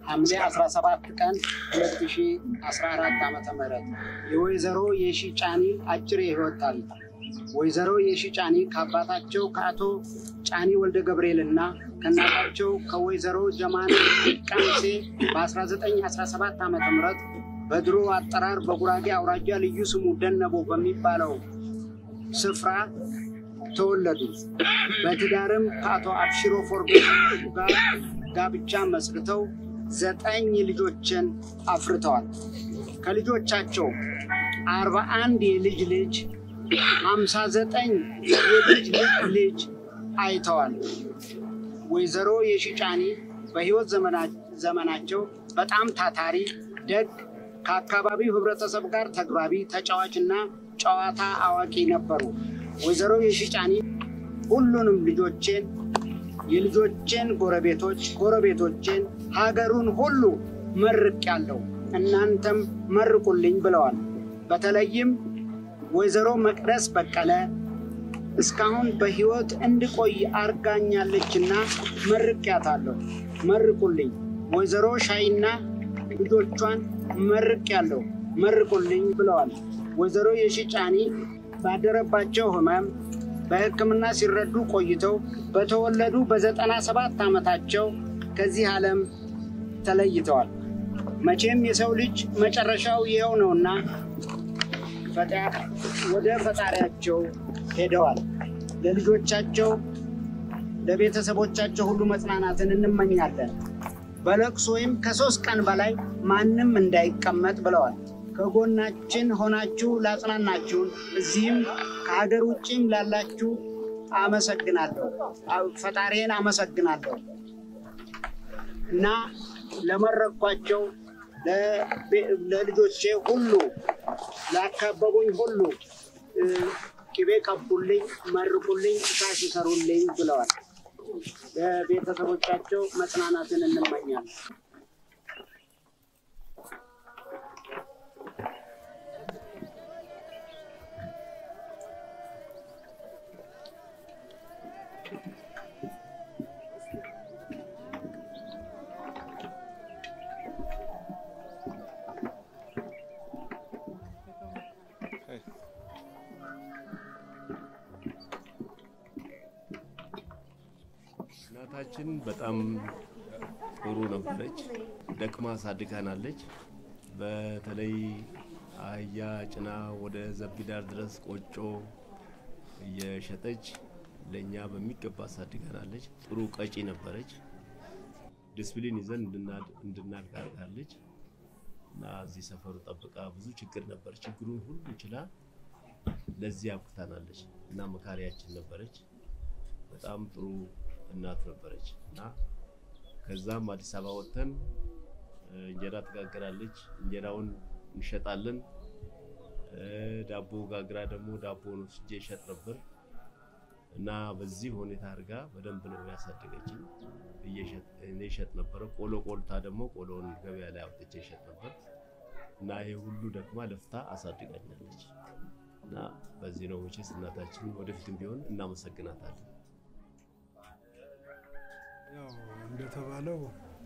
ሐምሌ 17 ቀን 2014 ዓ ም የወይዘሮ የሺ ጫኒ አጭር የህይወት ታሪክ። ወይዘሮ የሺ ጫኒ ከአባታቸው ከአቶ ጫኒ ወልደ ገብርኤል እና ከእናታቸው ከወይዘሮ ጀማን ቀምሴ በ1917 ዓ ም በድሮ አጠራር በጉራጌ አውራጃ ልዩ ስሙ ደነቦ በሚባለው ስፍራ ተወለዱ። በትዳርም ከአቶ አብሽሮ ፎርቤ ጋር ጋብቻ መስርተው ዘጠኝ ልጆችን አፍርተዋል። ከልጆቻቸው አርባ አንድ የልጅ ልጅ ሀምሳ ዘጠኝ የልጅ ልጅ ልጅ አይተዋል። ወይዘሮ የሺ ጫኒ በህይወት ዘመናቸው በጣም ታታሪ፣ ደግ፣ ከአካባቢው ህብረተሰብ ጋር ተግባቢ፣ ተጫዋች እና ጨዋታ አዋቂ ነበሩ። ወይዘሮ የሺ ጫኒ ሁሉንም ልጆቼን፣ የልጆቼን ጎረቤቶች፣ ጎረቤቶቼን፣ ሀገሩን ሁሉ መርቄያለሁ፣ እናንተም መርቁልኝ ብለዋል። በተለይም ወይዘሮ መቅደስ በቀለ እስካሁን በህይወት እንድቆይ አርጋኛለችና መርቄያታለሁ፣ መርቁልኝ። ወይዘሮ ሻይና ልጆቿን መርቄያለሁ፣ መርቁልኝ ብለዋል። ወይዘሮ የሺ ጫኒ ባደረባቸው ህመም በሕክምና ሲረዱ ቆይተው በተወለዱ በዘጠና ሰባት ዓመታቸው ከዚህ ዓለም ተለይተዋል። መቼም የሰው ልጅ መጨረሻው ይኸው ነውና ወደ ፈጣሪያቸው ሄደዋል። ለልጆቻቸው ለቤተሰቦቻቸው ሁሉ መጽናናትን እንመኛለን። በለቅሶ ወይም ከሶስት ቀን በላይ ማንም እንዳይቀመጥ ብለዋል። ከጎናችን ሆናችሁ ላጽናናችሁን እዚህም ከሀገር ውጭም ላላችሁ አመሰግናለሁ፣ ፈጣሪን አመሰግናለሁ እና ለመረኳቸው ለልጆቼ ሁሉ ላካበቡኝ ሁሉ ቅቤ ቀቡልኝ፣ መርቁልኝ፣ እሳት ይሰሩልኝ ብለዋል። ለቤተሰቦቻቸው መጽናናትን እንመኛለን። እናታችን በጣም ጥሩ ነበረች። ደክማ አሳድጋናለች። በተለይ አህያ ጭና ወደ ዘቢዳር ድረስ ቆጮ እየሸጠች ለእኛ በሚገባ አሳድጋናለች። ጥሩ ቀጪ ነበረች። ዲስፕሊን ይዘን እንድናድግ አድርጋለች እና እዚህ ሰፈሩ ጠብቃ ብዙ ችግር ነበር። ችግሩን ሁሉ ችላ ለዚህ አብቅታናለች እና መካሪያችን ነበረች። በጣም ጥሩ እናት ነበረች እና ከዛም አዲስ አበባ ወጥተን እንጀራ ትጋግራለች። እንጀራውን እንሸጣለን። ዳቦ ጋግራ ደግሞ ዳቦውን ወስጄ እሸጥ ነበር እና በዚህ ሁኔታ አድርጋ በደንብ ነው ያሳደገችኝ። እኔ እሸጥ ነበረ። ቆሎ ቆልታ ደግሞ ቆሎውን ገበያ ላይ አውጥቼ እሸጥ ነበር እና ይህ ሁሉ ደክማ ለፍታ አሳድጋኛለች እና በዚህ ነው መቼስ እናታችን ወደፊትም ቢሆን እናመሰግናታለን። ያው እንደተባለው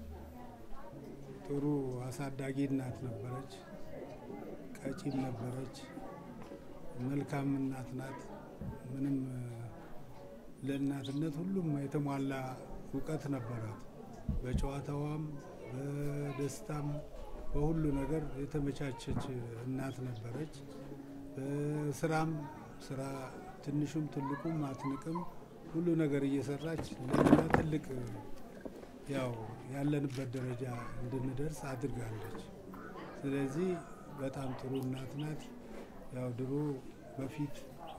ጥሩ አሳዳጊ እናት ነበረች፣ ቀጪም ነበረች፣ መልካም እናት ናት። ምንም ለእናትነት ሁሉም የተሟላ እውቀት ነበራት። በጨዋታዋም በደስታም በሁሉ ነገር የተመቻቸች እናት ነበረች። በስራም ስራ ትንሹም ትልቁም አትንቅም። ሁሉ ነገር እየሰራች ለእኛ ትልቅ ያው ያለንበት ደረጃ እንድንደርስ አድርጋለች። ስለዚህ በጣም ጥሩ እናት ናት። ያው ድሮ በፊት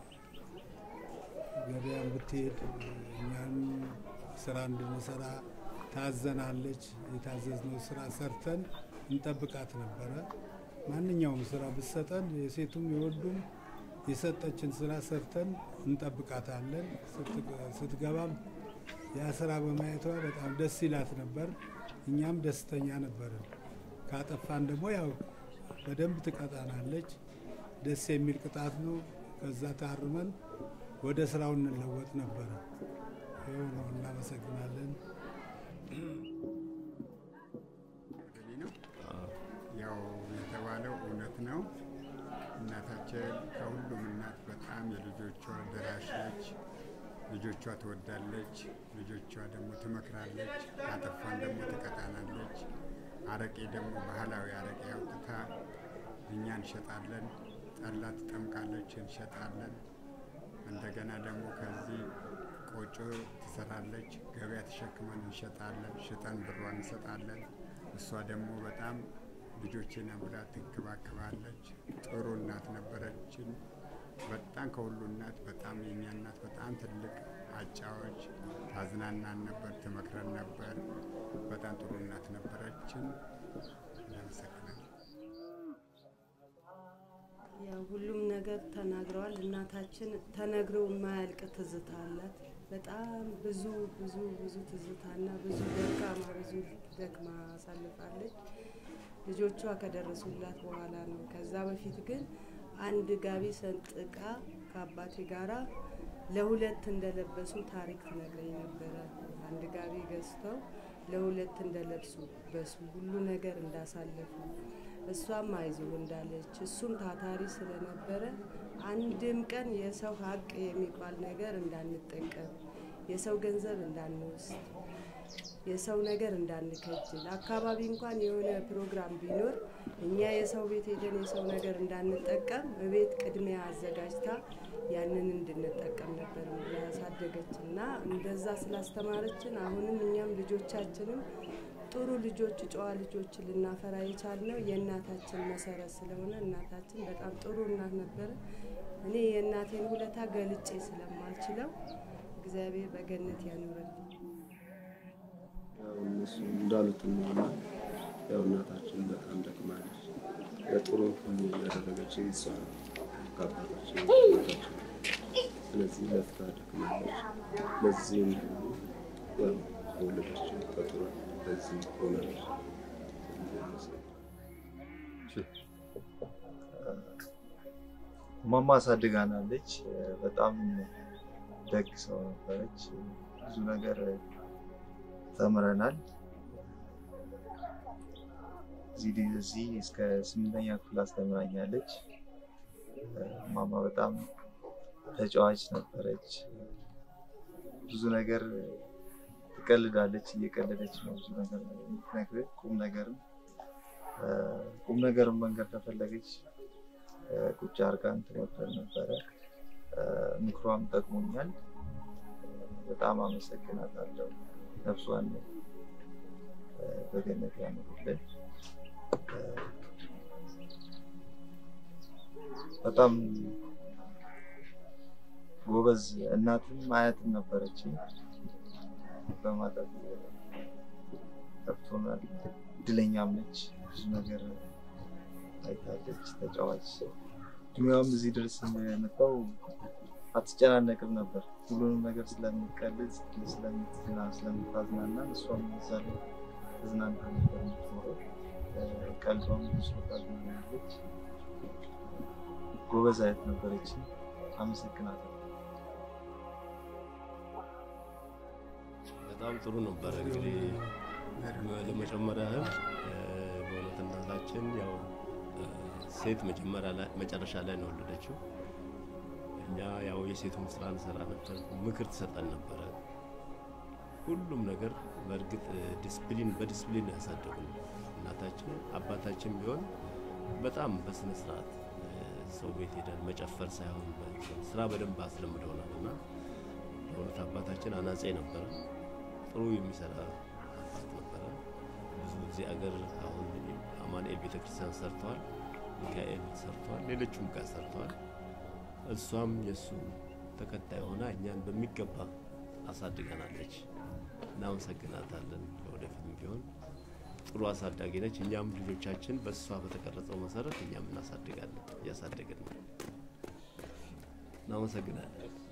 ገበያን ብትሄድ እኛም ስራ እንድንሰራ ታዘናለች። የታዘዝነው ስራ ሰርተን እንጠብቃት ነበረ። ማንኛውም ስራ ብትሰጠን የሴቱም የወንዱም የሰጠችን ስራ ሰርተን እንጠብቃታለን። ስትገባም ያ ስራ በማየቷ በጣም ደስ ይላት ነበር። እኛም ደስተኛ ነበርን። ካጠፋን ደግሞ ያው በደንብ ትቀጣናለች። ደስ የሚል ቅጣት ነው። ከዛ ታርመን ወደ ስራው እንለወጥ ነበረ። ይኸው ነው። እናመሰግናለን። ነው። እናታችን ከሁሉም እናት በጣም የልጆቿ ደራሽ ነች። ልጆቿ ትወዳለች፣ ልጆቿ ደግሞ ትመክራለች፣ ካጠፋን ደግሞ ትቀጣናለች። አረቄ ደግሞ ባህላዊ አረቄ አውጥታ እኛ እንሸጣለን። ጠላ ትጠምቃለች፣ እንሸጣለን። እንደገና ደግሞ ከዚህ ቆጮ ትሰራለች፣ ገበያ ተሸክመን እንሸጣለን። ሽጠን ብሯን እንሰጣለን። እሷ ደግሞ በጣም ልጆችን ብላ ትንከባከባለች። ጥሩ እናት ነበረችን። በጣም ከሁሉ እናት በጣም የኛ እናት በጣም ትልቅ አጫዎች፣ ታዝናናን ነበር፣ ትመክረን ነበር። በጣም ጥሩ እናት ነበረችን። እናመሰግናለን። ያው ሁሉም ነገር ተናግረዋል። እናታችን ተነግሮ የማያልቅ ትዝታ አላት። በጣም ብዙ ብዙ ብዙ ትዝታና ብዙ ደካማ ብዙ ደክማ አሳልፋለች። ልጆቿ ከደረሱላት በኋላ ነው። ከዛ በፊት ግን አንድ ጋቢ ሰንጥቃ ከአባቴ ጋራ ለሁለት እንደለበሱ ታሪክ ትነግረኝ ነበረ። አንድ ጋቢ ገዝተው ለሁለት እንደለብሱ በሱ ሁሉ ነገር እንዳሳለፉ እሷም አይዞህ እንዳለች እሱም ታታሪ ስለነበረ አንድም ቀን የሰው ሀቅ የሚባል ነገር እንዳንጠቀም፣ የሰው ገንዘብ እንዳንወስድ፣ የሰው ነገር እንዳንከጅል፣ አካባቢ እንኳን የሆነ ፕሮግራም ቢኖር እኛ የሰው ቤት ሄደን የሰው ነገር እንዳንጠቀም እቤት ቅድሚያ አዘጋጅታ ያንን እንድንጠቀም ነበር ያሳደገች እና እንደዛ ስላስተማረችን አሁንም እኛም ልጆቻችንም ጥሩ ልጆች ጨዋ ልጆች ልናፈራ የቻልነው የእናታችን መሰረት ስለሆነ እናታችን በጣም ጥሩ እናት ነበረ። እኔ የእናቴን ውለታ ገልጬ ስለማልችለው እግዚአብሔር በገነት ያኑርልኝ። ያው እነሱ እንዳሉት ነውና ያው እናታችን በጣም ደክማለች። ለጥሩ ሁሉ እያደረገች እሷ ከአባታችን እናታችን ስለዚህ ለፍታ ደክማለች። ለዚህም ሁሉ ያው ከወለደችን ከጥሩ ለዚህ ሆናለች። ማማ አሳድጋናለች። በጣም ደግ ሰው ነበረች። ብዙ ነገር ተምረናል። እዚህ እዚህ እስከ ስምንተኛ ክፍል አስተምራኛለች። ማማ በጣም ተጫዋች ነበረች። ብዙ ነገር ትቀልዳለች፣ እየቀለደች ነው ብዙ ነገር የምትነግርህ። ቁም ነገርም ቁም ነገርም መንገድ ከፈለገች ቁጭ አርጋን ትመክረን ነበረ። ምክሯም ጠቅሞኛል። በጣም አመሰግናታለሁ። ነፍሷን በገነት ያኑርልን። በጣም ጎበዝ እናትም አያትም ነበረች። በማጠብ ከብቶናል። እድለኛም ነች። ብዙ ነገር አይታለች። ተጫዋች እድሜዋም እዚህ ድረስ የመጣው አትጨናነቅም ነበር። ሁሉንም ነገር ስለምትቀልጽ ስለምትና ስለምታዝናና እሷም እዛ ላይ ተዝናንታ ነበር የምትኖረው። ቀልዷም ብዙ ታዝናናለች። ጎበዝ አያት ነበረች። አመሰግናለሁ። በጣም ጥሩ ነበረ። እንግዲህ ለመጨመር ያህል በእውነት እናታችን ያው ሴት መጨረሻ ላይ ነው የወለደችው። እኛ ያው የሴቱን ስራ እንሰራ ነበር፣ ምክር ትሰጠን ነበረ። ሁሉም ነገር በእርግጥ ዲስፕሊን በዲስፕሊን ያሳደጉን እናታችን። አባታችን ቢሆን በጣም በስነ ስርዓት ሰው ቤት ሄደን መጨፈር ሳይሆን ስራ በደንብ አስለምደውናል እና በእውነት አባታችን አናጼ ነበረ። ጥሩ የሚሰራ አባት ነበረ። ብዙ ጊዜ አገር አሁን አማኑኤል ቤተክርስቲያን ሰርተዋል፣ ሚካኤል ሰርተዋል፣ ሌሎቹም ጋር ሰርተዋል። እሷም የእሱ ተከታይ ሆና እኛን በሚገባ አሳድገናለች። እናመሰግናታለን። ለወደፊትም ቢሆን ጥሩ አሳዳጊ ነች። እኛም ልጆቻችን በእሷ በተቀረጸው መሰረት እኛም እናሳድጋለን፣ እያሳደግን ነው። እናመሰግናለን።